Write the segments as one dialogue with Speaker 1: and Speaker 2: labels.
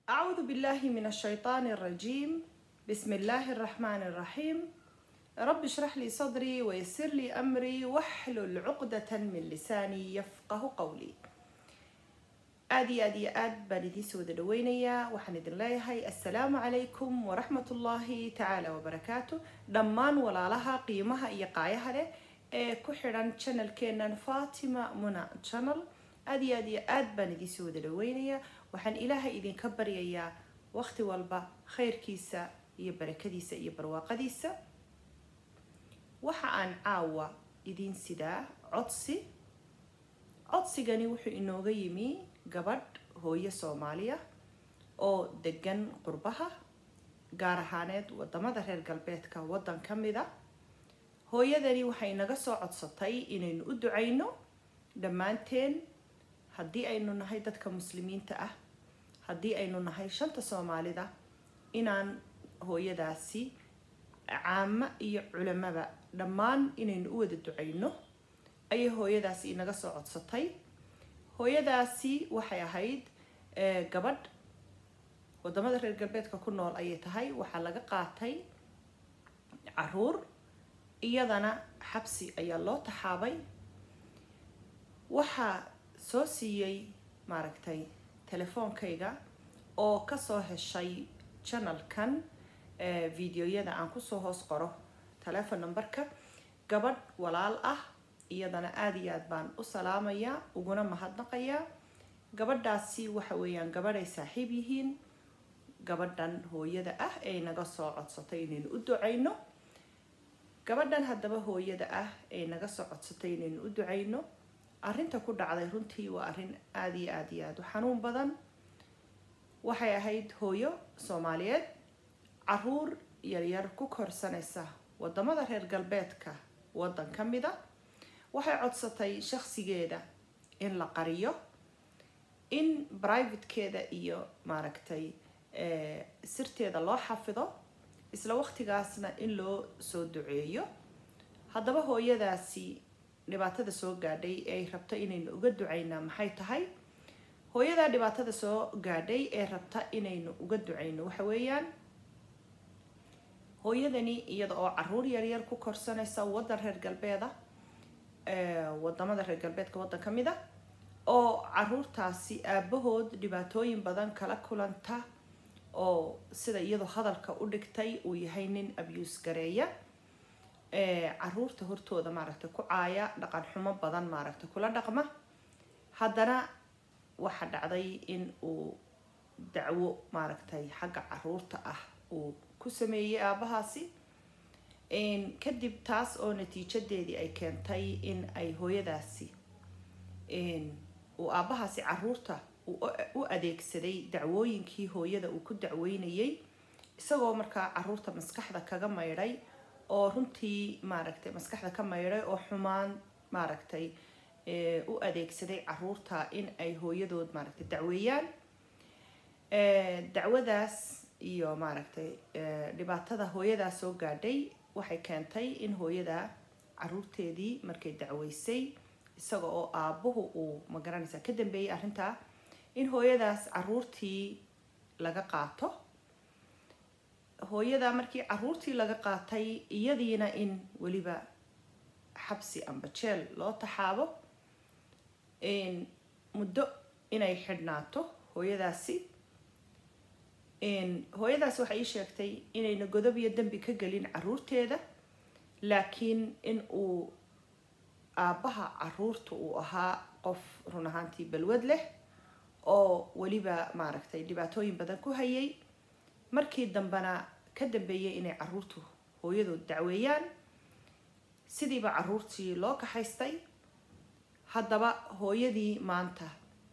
Speaker 1: أعوذ بالله من الشيطان الرجيم بسم الله الرحمن الرحيم رب اشرح لي صدري ويسر لي أمري واحلل عقدة من لساني يفقه قولي aad iyo aad iyo aad baan idiin soo wada dhaweynayaa waxaan idin leeyahay assalaamu calaykum waraxmatullaahi tacaala wabarakaatu dhammaan walaalaha qiimaha iyo qaayaha leh ee ku xidhan channelkeenan fatima muna channel aad iyo aad iyo aad baan idiin soo wada dhaweynayaa waxaan ilaahay idinka baryayaa waqti walba khayrkiisa iyo barakadiisa iyo barwaaqadiisa waxa aan caawa idiin sidaa codsi codsigani wuxuu inooga yimi gabadh hooyo soomaaliya oo degan qurbaha gaar ahaaneed wadamada reer galbeedka waddan ka mid a hooyadani waxay naga soo codsatay inaynu u ducayno dhammaanteen haddii aynu nahay dadka muslimiinta ah haddii aynu nahay shanta soomaalida inaan hooyadaasi caamo iyo culamaba dhammaan inaynu u wada ducayno ayay hooyadaasi inaga soo codsatay hooyadaasi waxay ahayd gabadh wadamada reer galbeedka ku nool ayay tahay waxaa laga qaatay caruur iyadana xabsi ayaa loo taxaabay waxaa soo siiyey maaragtay telefoonkayga oo kasoo heshay channelkan videoyada aan kusoo hoos qoro telefon numberka gabadh walaal ah iyadana aada iyo aad baan u salaamayaa uguna mahadnaqayaa gabadhaasi waxa weeyaan gabadhay saaxiib yihiin gabadhan hooyada ah ee naga soo codsatay inaynu u ducayno gabadhan haddaba hooyada ah ee naga soo codsatay inaynu u ducayno arrinta ku dhacday runtii waa arrin aada iyo aada iyo aada u xanuun badan waxay ahayd hooyo soomaaliyeed caruur yaryar ku korsanaysa wadamada reer galbeedka waddan ka mid a waxay codsatay shaksigeeda in la qariyo in privatekeeda iyo maaragtay sirteeda loo xafido isla waqtigaasna in loo soo duceeyo haddaba hooyadaasi dhibaatada soo gaadhay ee ay rabto inaynu uga ducaynaa maxay tahay hooyadaa dhibaatada soo gaadhay ee rabta inaynu uga ducayno waxa weeyaan hooyadani iyada oo caruur yaryar ku korsanaysa waddan reer galbeeda wadamada reer galbeedka waddan ka mid a oo caruurtaasi aabahood dhibaatooyin badan kala kulanta oo sida iyadoo hadalka u dhigtay uu yahay nin abuse gareeya caruurta hortooda maaragtay ku caaya dhaqan xumo badan maaragtay kula dhaqma haddana waxa dhacday in uu dacwo maaragtay xagga caruurta ah uu ku sameeyey aabahaasi kadib taas oo natiijadeedii ay keentay in ay hooyadaasi uu aabahaasi caruurta u adeegsaday dacwooyinkii hooyada uu ku dacweynayay isagoo markaa caruurta maskaxda kaga maydhay oo runtii maaragtay maskaxda ka maydhay oo xumaan maaragtay u adeegsaday caruurta in ay hooyadood maaragtay dacweeyaan dacwadaas iyo maaragtay dhibaatada hooyadaa soo gaadhay waxay keentay in hooyada caruurteedii markay dacweysay isaga oo aabuhu uu magaranaysaa ka dambeeyay arrintaa in hooyadaas caruurtii laga qaato hooyada markii caruurtii laga qaatay iyadiina in weliba xabsi amba jeel loo taxaabo muddo inay xidhnaato hooyadaasi hooyadaas waxay ii sheegtay inayna godob iyo dembi ka gelin caruurteeda laakiin in uu aabbaha caruurta uu ahaa qof run ahaantii balwad leh oo weliba maaragtay dhibaatooyin badan ku hayay markii dambena ka dambeeyay inay caruurtu hooyadood dacweeyaan sidiiba caruurtii loo kaxaystay haddaba hooyadii maanta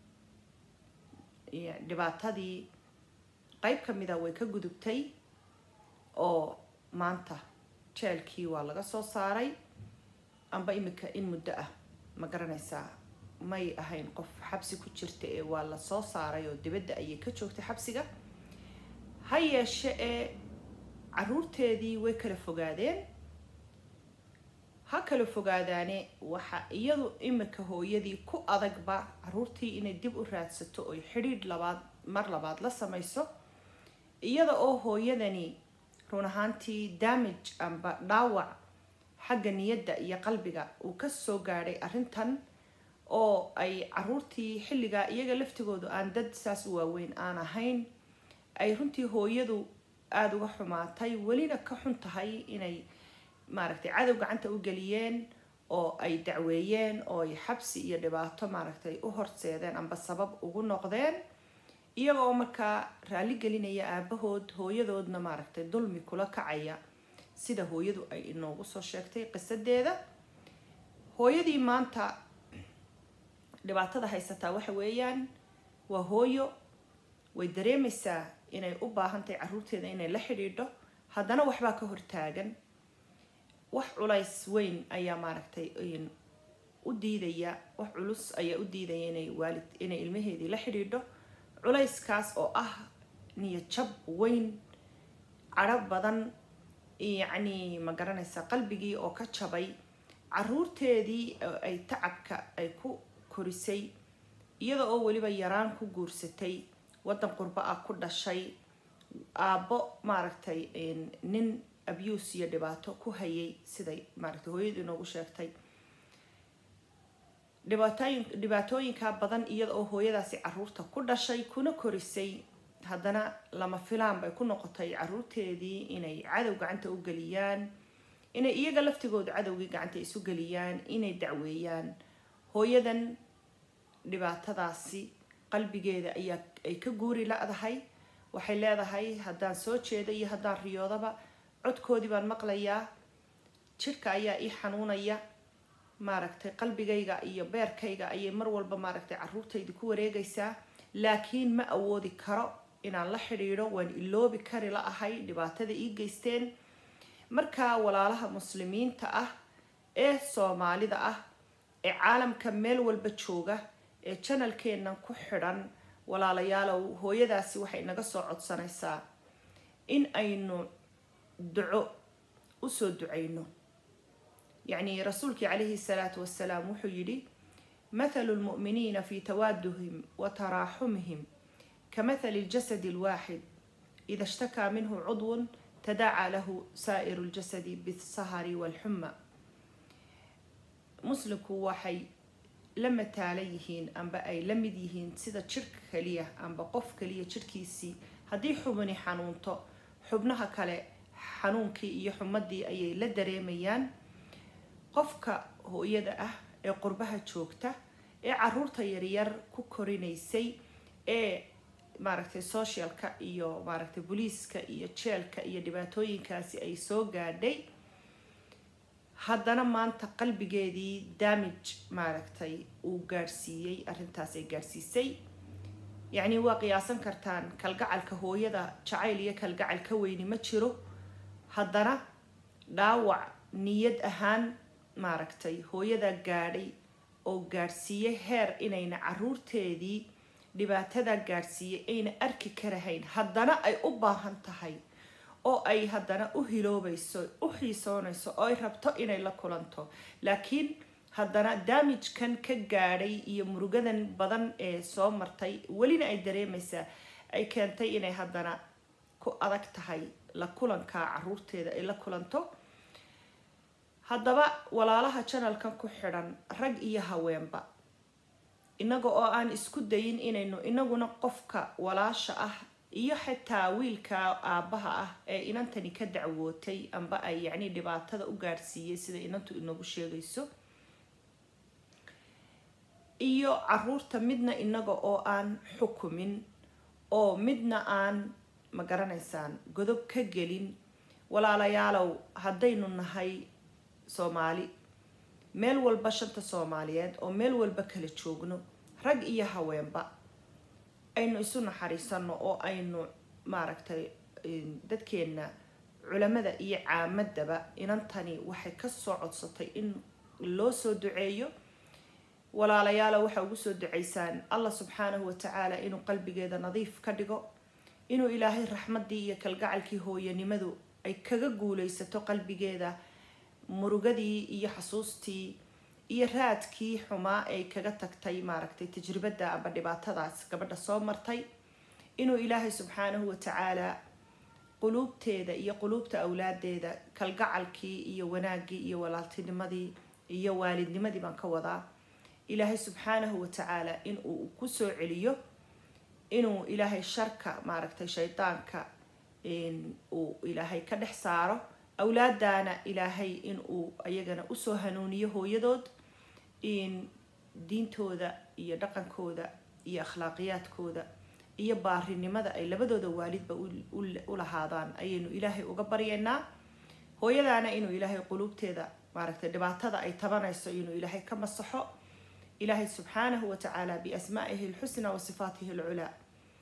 Speaker 1: dhibaatadii qayb ka mida way ka gudubtay oo maanta jeelkii waa laga soo saaray amba imika in muddo ah ma garanaysaa may ahayn qof xabsi ku jirta ee waa la soo saaray oo dibadda ayay ka joogtay xabsiga ha yeeshe ee caruurteedii way kala fogaadeen ha kala fogaadaane waxa iyadu imika hooyadii ku adagba caruurtii inay dib u raadsato oy xidhiidh labaad mar labaad la samayso iyada oo hooyadani run ahaantii damage amba dhaawac xagga niyadda iyo qalbiga uu kasoo gaadhay arrintan oo ay caruurtii xilligaa iyaga laftigoodu aan dad saas u waaweyn aan ahayn ay runtii hooyadu aada uga xumaatay welina ka xun tahay inay maaragtay cadow gacanta u geliyeen oo ay dacweeyeen oo ay xabsi iyo dhibaato maaragtay u horseedeen amba sabab ugu noqdeen iyaga oo markaa raali gelinaya aabahood hooyadoodna maaragtay dulmi kula kacaya sida hooyadu ay inoogu soo sheegtay qisadeeda hooyadii maanta dhibaatada haysataa waxa weeyaan waa hooyo way dareemaysaa inay u baahantahay caruurteeda inay la xidhiidho haddana waxbaa ka hortaagan wax culays weyn ayaa maaragtay u diidaya wax culus ayaa u diidaya inay waalid inay ilmaheedii la xidhiidho culayskaas oo ah niyad jab weyn cadho badan yacni ma garanaysaa qalbigii oo ka jabay caruurteedii ay tacabka ay ku korisay iyada oo weliba yaraan ku guursatay waddan qurbo ah ku dhashay aabbo maaragtay nin abuse iyo dhibaato ku hayay siday maaragtay hooyadu inoogu sheegtay dhibaatooyin dhibaatooyinkaa badan iyada oo hooyadaasi caruurta ku dhashay kuna korisay haddana lama filaan bay ku noqotay caruurteedii inay cadow gacanta u geliyaan inay iyaga laftigooda cadowgii gacanta isu geliyaan inay dacweeyaan hooyadan dhibaatadaasi qalbigeeda ayaa ay ka guuri la-dahay waxay leedahay haddaan soo jeeda iyo haddaan riyoodaba codkoodii baan maqlayaa jidhka ayaa ii xanuunaya maaragtay qalbigayga iyo beerkayga ayay mar walba maaragtay caruurtayda ku wareegaysaa laakiin ma awoodi karo inaan la xidhiidho waan iloobi kari la ahay dhibaatada ii geysteen markaa walaalaha muslimiinta ah ee soomaalida ah ee caalamka meel walba jooga ee janalkeennan ku xidhan walaalayaalow hooyadaasi waxay naga soo codsanaysaa in aynu duco usoo ducayno yacni rasuulkii calayhi salaatu wasalaam wuxuu yidhi mathalu lmu'miniina fi tawaaduhim wa taraaxumihim kamathali ljasadi alwaaxid ida ishtakaa minhu cudwun tadaacaa lahu saa'iru ljasadi bisahari walxuma muslimku waxay la mataalan yihiin amba ay la mid yihiin sida jidhka kaliya amba qof kaliya jidhkiisii haddii xubni xanuunto xubnaha kale xanuunkii iyo xumadii ayay la dareemayaan qofka hooyada ah ee qurbaha joogta ee caruurta yaryar ku korinaysay ee maaragtay socialka iyo maaragtay booliiska iyo jeelka iyo dhibaatooyinkaasi ay soo gaadhay haddana maanta qalbigeedii damage maaragtay uu gaadhsiiyey arrintaas ay gaadhsiisay yacni waa qiyaasan kartaan kalgacalka hooyada jacayl iyo kalgacal ka weyni ma jiro haddana dhaawac niyad ahaan maaragtay hooyada gaadhay oo gaadhsiiyey heer inayna caruurteedii dhibaatada gaadhsiiyey ayna arki karahayn haddana ay u baahan tahay oo ay haddana u hiloobayso u xiisoonayso oo ay rabto inay la kulanto laakiin haddana daamijkan ka gaadhay iyo murugadan badan ee soo martay welina ay dareemaysaa ay keentay inay haddana ku adag tahay la kulanka caruurteeda ay la kulanto haddaba walaalaha janalkan ku xidhan rag iyo haweenba inaga oo aan isku dayin inaynu inaguna qofka walaasha ah iyo xitaa wiilka aabbaha ah ee inantani ka dacwootay amba ay yacni dhibaatada u gaadhsiiyey sida inantu inagu sheegayso iyo caruurta midna inaga oo aan xukumin oo midna aan ma garanaysaan godob ka gelin walaalayaalow haddaynu nahay soomaali meel walba shanta soomaaliyeed oo meel walba kala joogno rag iyo haweenba aynu isu naxariisano oo aynu maaragtay dadkeenna culamada iyo caamadaba inantani waxay kasoo codsatay in loo soo duceeyo walaalayaala waxaa ugu soo ducaysaan allah subxaanahu watacaala inuu qalbigeeda nadiif ka dhigo inuu ilaahay raxmadii iyo kalgacalkii hooyanimadu ay kaga guuleysato qalbigeeda murugadii iyo xasuustii iyo raadkii xumaa ay kaga tagtay maaragtay tajribada amba dhibaatadaas gabadha soo martay inuu ilaahay subxaanahu watacaala quluubteeda iyo quluubta awlaadeeda kalgacalkii iyo wanaaggii iyo walaaltinimadii iyo waalidnimadii baan ka wadaa ilaahay subxaanahu watacaala inuu kusoo celiyo inuu ilaahay sharka maaragtay shaydaanka uu ilaahay ka dhex saaro awlaadana ilaahay inuu ayagana usoo hanuuniyo hooyadood diintooda iyo dhaqankooda iyo akhlaaqiyaadkooda iyo baarinimada ay labadooda waalidba u lahaadaan ayaynu ilaahay uga baryaynaa hooyadaana inuu ilaahay quluubteeda maaragtay dhibaatada ay tabanayso inuu ilaahay ka masaxo ilaahay subxaanahu watacaala biasmaa'ihi alxusna wa sifaatihi alculaa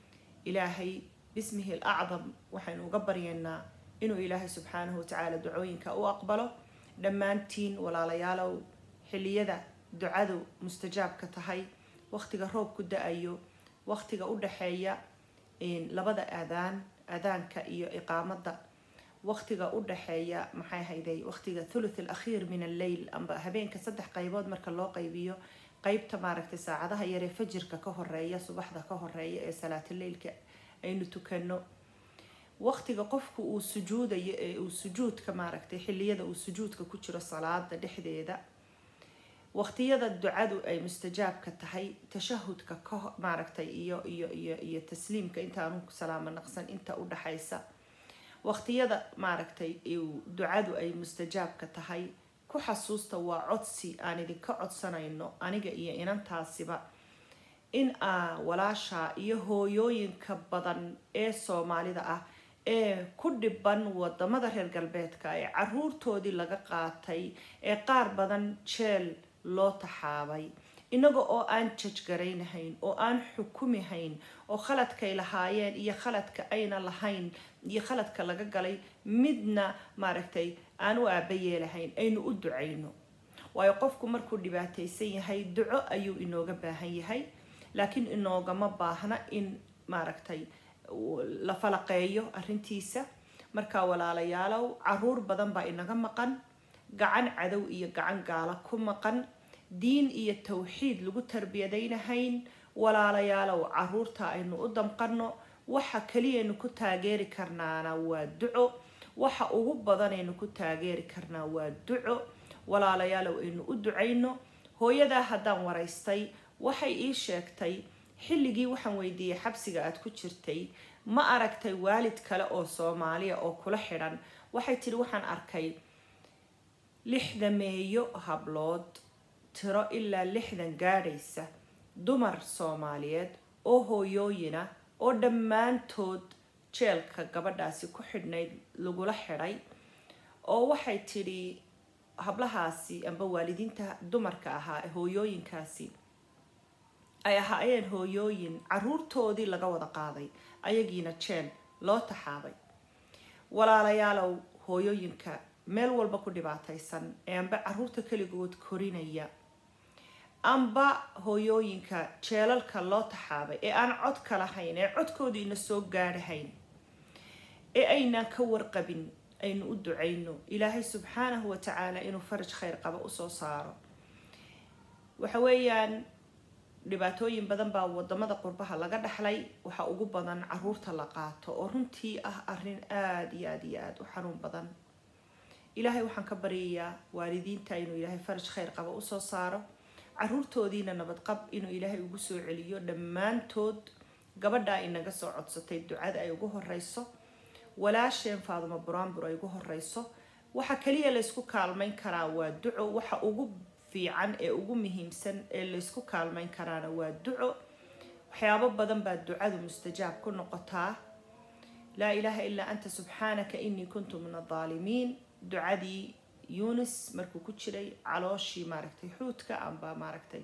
Speaker 1: ilaahay bismihi alacdam waxaynu uga baryaynaa inuu ilaahay subxaanahu watacaala ducooyinka u aqbalo dhammaantiin walaalayaalow xilliyada ducadu mustajaabka tahay waqtiga roobku da-ayo waqtiga u dhaxeeya labada aadaan aadaanka iyo iqaamada waqtiga u dhaxeeya maxay hayday waqtiga thuluth alakhiir min alleyl amba habeenka saddex qaybood marka loo qaybiyo qeybta maaragtay saacadaha yaree fajirka ka horeeya subaxda ka horeeya ee salaatuleylka aynu tukano waqtiga qofku uu sujuudayo ee uu sujuudka maaragtay xilliyada uu sujuudka ku jiro salaada dhexdeeda waqtiyada ducadu ay mustajaabka tahay tashahudka ka maaragtay iyo iyo iyo iyo tasliimka intaanu salaamo naqsan inta u dhaxaysa waqtiyada maaragtay ducadu ay mustajaabka tahay ku xasuusta waa codsi aan idinka codsanayno aniga iyo inantaasiba in aa walaasha iyo hooyooyinka badan ee soomaalida ah ee ku dhiban wadamada reer galbeedka ee caruurtoodii laga qaatay ee qaar badan jeel loo taxaabay inaga oo aan jajgaraynahayn oo aan xukumihayn oo khaladkay lahaayeen iyo khaladka ayna lahayn iyo khaladka laga galay midna maaragtay aan u aabayeelahayn aynu u ducayno waayo qofku markuu dhibaataysan yahay duco ayuu inooga baahan yahay laakiin inoogama baahna in maaragtay la falaqeeyo arrintiisa markaa walaalayaalow caruur badan baa inaga maqan gacan cadow iyo gacan gaala ku maqan diin iyo tawxiid lagu tarbiyadaynahayn walaalayaalow caruurta aynu u damqano waxa keliyaynu ku taageeri karnaana waa duco waxa ugu badanaynu ku taageeri karnaa waa duco walaalayaalow aynu u ducayno hooyadaa haddaan waraystay waxay ii sheegtay xilligii waxaan weydiiyey xabsiga aad ku jirtay ma aragtay waalid kale oo soomaaliya oo kula xidhan waxay tidhi waxaan arkay lixdameeyo hablood tiro ilaa lixdan gaadhaysa dumar soomaaliyeed oo hooyooyina oo dhammaantood jeelka gabadhaasi ku xidhnayd lagula xidhay oo waxay tidhi hablahaasi amba waalidiinta dumarka ahaa hooyooyinkaasi ay ahaayeen hooyooyin caruurtoodii laga wada qaaday ayagiina jeel loo taxaabay walaalayaalow hooyooyinka meel walba ku dhibaataysan ee amba caruurta keligood korinaya amba hooyooyinka jeelalka loo taxaabay ee aan codka lahayn ee codkoodiina soo gaadhahayn ee aynaan ka warqabin aynu u ducayno ilaahay subxaanahu watacaala inuu faraj khayr qaba usoo saaro waxa weeyaan dhibaatooyin badan baa wadamada qurbaha laga dhaxlay waxaa ugu badan caruurta la qaato oo runtii ah arin aada iyo aada iyo aada u xanuun badan ilaahay waxaan ka baryayaa waalidiinta inuu ilaahay faraj khayr qaba usoo saaro caruurtoodiina nabadqab inuu ilaahay ugu soo celiyo dhammaantood gabadhaa inaga soo codsatay ducada ay ugu horeyso walaasheen faadumo buraanbur ay ugu horeyso waxa kaliya laysku kaalmayn karaa waa duco waxa ugu fiican ee ugu muhiimsan ee laysku kaalmayn karaana waa duco waxyaabo badan baa ducadu mustajaab ku noqotaa laa ilaaha ilaa anta subxaanaka inii kuntu min adaalimiin ducadii yunis markuu ku jiray calooshii maaragtay xuudka amba maaragtay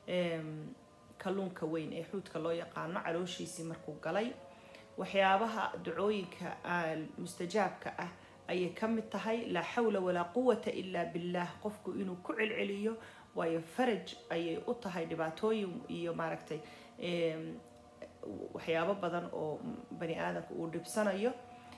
Speaker 1: kalluunka weyn ee xuudka loo yaqaano calooshiisii markuu galay waxyaabaha ducooyinka mustajaabka ah ayay ka mid tahay laa xawla walaa quwata ilaa billah qofku inuu ku celceliyo waayo faraj ayay u tahay dhibaatooyin iyo maaragtay waxyaabo badan oo bani aadamka uu dhibsanayo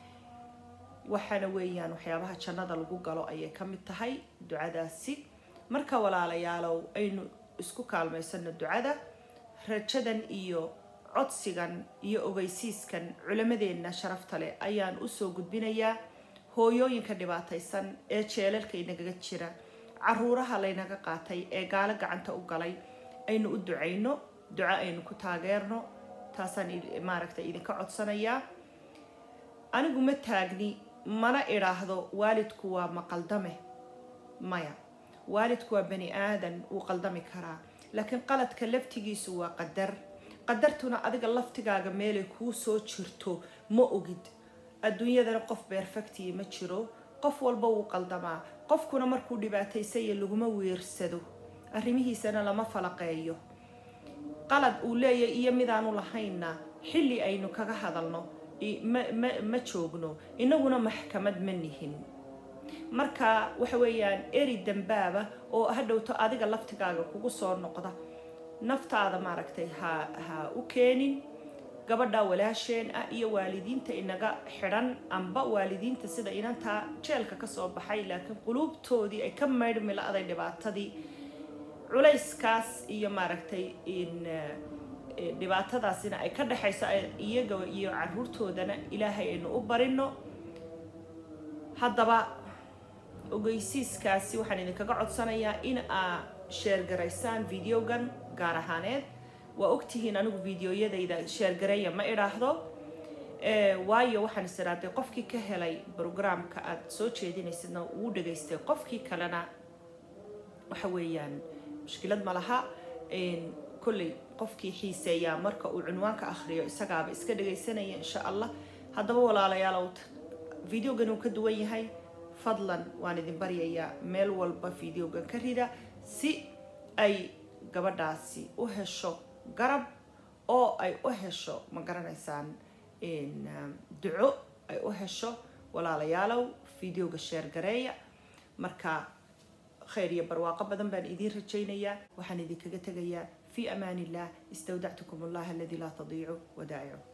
Speaker 1: waxaana weeyaan waxyaabaha jannada lagu galo ayay ka mid tahay ducadaasi marka walaalayaalow aynu isku kaalmaysano ducada rajadan iyo codsigan iyo ogeysiiskan culammadeenna sharafta leh ayaan usoo gudbinayaa hooyooyinka dhibaataysan ee jeelalka inagaga jira caruuraha laynaga qaatay ee gaalo gacanta u galay aynu u ducayno duco aynu ku taageerno taasaan maaragtay idinka codsanayaa anigu ma taagni mana idhaahdo waalidku waa maqaldame maya waalidku waa bani aadan wuu qaldami karaa laakiin qaladka laftigiisu waa qadar qadartuna adiga laftigaaga meelay kuu soo jirto ma ogid adduunyadana qof beerfactiya ma jiro qof walba wuu qaldamaa qofkuna markuu dhibaataysaya laguma weersado arrimihiisana lama falaqeeyo qalad uu leeyahy iyo midaanu lahaynna xilli aynu kaga hadalno ma joogno inaguna maxkamad ma nihin marka waxa weeyaan eri dambaaba oo hadhowto adiga laftigaaga kugu soo noqda naftaada maaragtay ha ha u keenin gabadha walaasheen ah iyo waalidiinta inaga xidhan amba waalidiinta sida inantaa jeelka kasoo baxay laakiin quluubtoodii ay ka maydhmi la-day dhibaatadii culayskaas iyo maaragtay dhibaatadaasina ay ka dhexayso iyaga iyo caruurtoodana ilaahay aynu u barino haddaba ogeysiiskaasi waxaan idinkaga codsanayaa in aa sheergaraysaan videogan gaar ahaaneed waa ogtihiin anigu videoyadayda sheergareeya ma idhaahdo waayo waxaan is idhaahday qofkii ka helay brograamka aada soo jeedinaysidna wuu dhageystay qofkii kalena waxa weeyaan mushkilad ma laha kolley qofkii xiiseeyaa marka uu cunwaanka akhriyo isagaaba iska dhagaysanaya insha allah haddaba walaalayaalow videogan uu ka duwan yahay fadlan waan idin baryayaa meel walba videogan ka rida si ay gabadhaasi u hesho garab oo ay u hesho ma garanaysaan duco ay u hesho walaalayaalow videoga sheergareeya marka khayr iyo barwaaqo badan baan idiin rajaynayaa waxaan idinkaga tegayaa في أمان الله استودعتكم الله الذي لا تضيع ودائعه